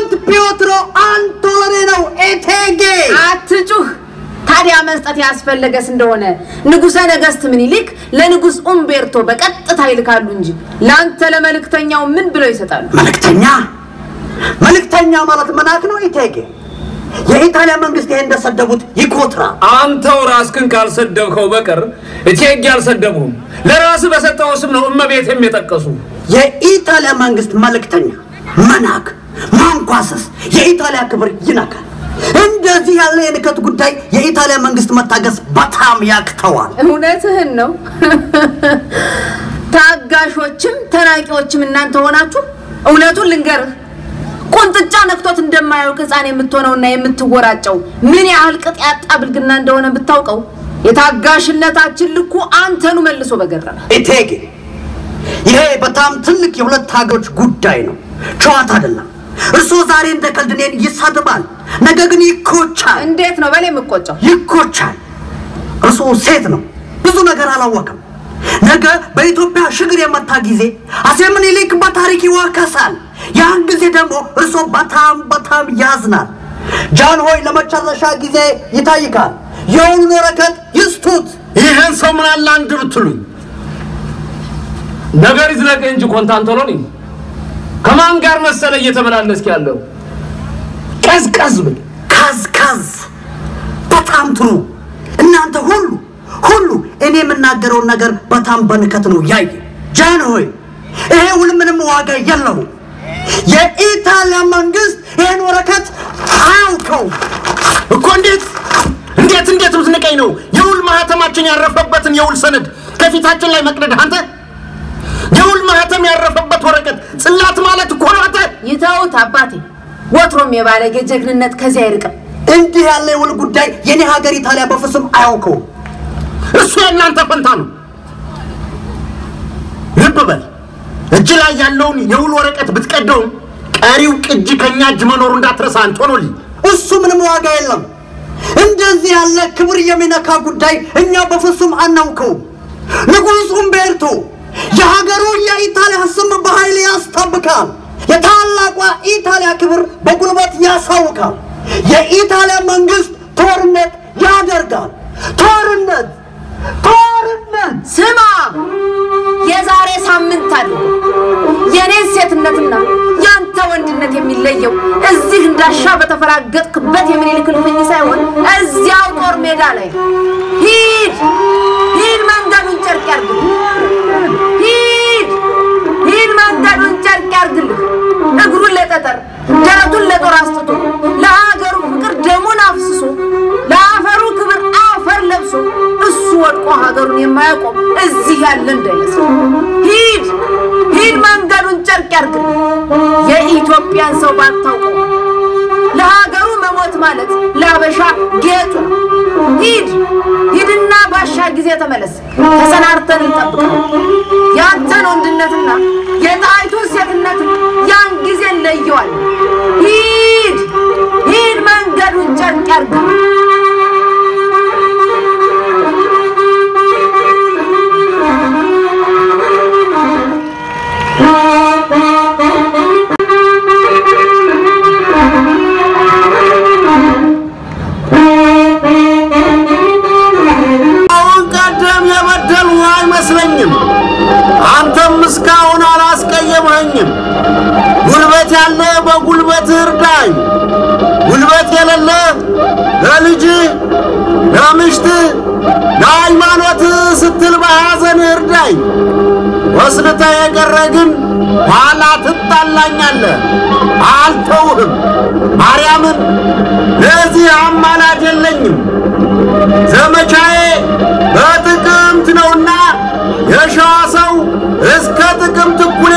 ካንት ፒዮትሮ አንቶሎኔ ነው ኤቴጌ። አትጩህ። ታዲያ መስጠት ያስፈለገስ እንደሆነ ንጉሠ ነገሥት ምኒልክ ለንጉሥ ኡምቤርቶ በቀጥታ ይልካሉ እንጂ ለአንተ ለመልእክተኛው ምን ብለው ይሰጣሉ? መልእክተኛ መልእክተኛ ማለት መናክ ነው ኤቴጌ። የኢጣሊያ መንግስት ይሄ እንደሰደቡት ይኮትራ። አንተው ራስህን ካልሰደብከው በቀር እቴጌ አልሰደቡህም። ለራስህ በሰጠው ስም ነው እመቤቴም የጠቀሱ። የኢጣሊያ መንግስት መልእክተኛ መናክ ማንኳሰስ የኢጣሊያ ክብር ይነካል። እንደዚህ ያለ የንከት ጉዳይ የኢጣሊያ መንግስት መታገስ በጣም ያክተዋል። እውነትህን ነው። ታጋሾችም ተናቂዎችም እናንተ ሆናችሁ እውነቱን ልንገርህ ቁንጥጫ ነክቶት እንደማያውቅ ሕፃን የምትሆነውና የምትወራጨው ምን ያህል ቅጥ ያጣ ብልግና እንደሆነ ብታውቀው የታጋሽነታችን ልኩ አንተኑ መልሶ በገረመ። እቴጌ ይሄ በጣም ትልቅ የሁለት ሀገሮች ጉዳይ ነው፣ ጨዋታ አይደለም። እርስዎ ዛሬ እንደ ቀልድ እኔን ይሳድባል፣ ነገ ግን ይኮቻል እንዴት ነው በላይ የምቆጨው? ይኮቻል። እርስዎ ሴት ነው፣ ብዙ ነገር አላወቅም። ነገ በኢትዮጵያ ሽግር የመታ ጊዜ አፄ ምኒልክ በታሪክ ይዋከሳል። ያን ጊዜ ደግሞ እርስዎ በጣም በጣም ያዝናል። ጃን ሆይ ለመጨረሻ ጊዜ ይታይካል። የውሉን ወረቀት ይስጡት። ይህን ሰው ምን አለ አንድ ብትሉኝ ነገር ይዝለቅ እንጂ ኮንታንቶሎኒ ከማን ጋር መሰለ እየተመላለስክ ያለው? ቀዝቀዝ ብል ካዝካዝ በጣም ጥሩ። እናንተ ሁሉ ሁሉ እኔ የምናገረውን ነገር በጣም በንከት ነው ያየ። ጃን ሆይ ይሄ ውል ምንም ዋጋ የለው። የኢጣሊያ መንግስት ይህን ወረቀት አያውቀው። እኮ እንዴት እንዴት እንዴት ብትንቀኝ ነው የውል ማህተማችን ያረፈበትን የውል ሰነድ ከፊታችን ላይ መቅደድ? አንተ የውል ማህተም ያረፈበት ወረቀት ጽላት ማለት እኮ ነው። አንተ ይተውት አባቴ። ወትሮም የባለጌ ጀግንነት ከዚህ አይርቅም። እንዲህ ያለ የውል ጉዳይ የኔ ሀገር ኢጣሊያ በፍጹም አያውቀው። እሱ የእናንተ ፈንታ ነው። ልብ በል እጅ ላይ ያለውን የውል ወረቀት ብትቀደውም ቀሪው ቅጂ ከኛ እጅ መኖሩ እንዳትረሳ አንቶኖሊ። እሱ ምንም ዋጋ የለም። እንደዚህ ያለ ክብር የሚነካ ጉዳይ እኛ በፍጹም አናውቀውም። ንጉሥ ኡምቤርቶ የሀገሩ የኢጣሊያ ስም በኃይል ያስጠብቃል። የታላቋ ኢጣሊያ ክብር በጉልበት ያሳውቃል። የኢጣሊያ መንግስት ጦርነት ያደርጋል። ጦርነት ጦርነት ስማ፣ የዛሬ ሳምንት አድርጎ የኔን ሴትነትና ያንተ ወንድነት የሚለየው እዚህ እንዳሻ በተፈራገጥክበት የምኒልክ እልፍኝ ሳይሆን እዚያው ጦር ሜዳ ላይ ነው። ሂድ ሂድ፣ መንገዱን ጨርቅ ያርግልህ። ሂድ ሂድ፣ መንገዱን ጨርቅ ያርግልህ። እግሩን ለጠጠር ደረቱን ለጦር አስጥቶ ለሀገሩ ፍቅር ደሙን አፍስሶ ለአፈሩ ክብር አፈር ለብሶ እሱ ወድቆ ሀገሩን የማያቆም እዚህ ያለ እንዳይመስል። ሂድ ሂድ፣ መንገዱን ጨርቅ ያርግልህ። የኢትዮጵያን ሰው ባታውቀው ለሀገሩ መሞት ማለት ለአበሻ ጌጡ ነው። ሂድ ሂድና ባሻ ጊዜ ተመለስ። ተሰናርተን እንጠብቀው። ያንተን ወንድነትና የጣይቱን ሴትነት ያን ጊዜ እንለየዋለን። ሂድ ሂድ፣ መንገዱን ጨርቅ ያርግልህ። አሁን ቀደም የበደሉ አይመስለኝም። አንተም እስካሁን አላስቀየመኸኝም። ጉልበት ያለ በጉልበት እርዳኝ፣ ጉልበት የሌለ ለልጅህ፣ ለምሽትህ፣ ለሃይማኖትህ ስትል በሐዘን እርዳኝ። ወስልተ የቀረ ግን ኋላ ትጣላኛለህ። አልተውህም። ማርያምን ለዚህ አማላጅ የለኝም። ዘመቻዬ በጥቅምት ነውና የሸዋ ሰው እስከ ጥቅምት እኩሌ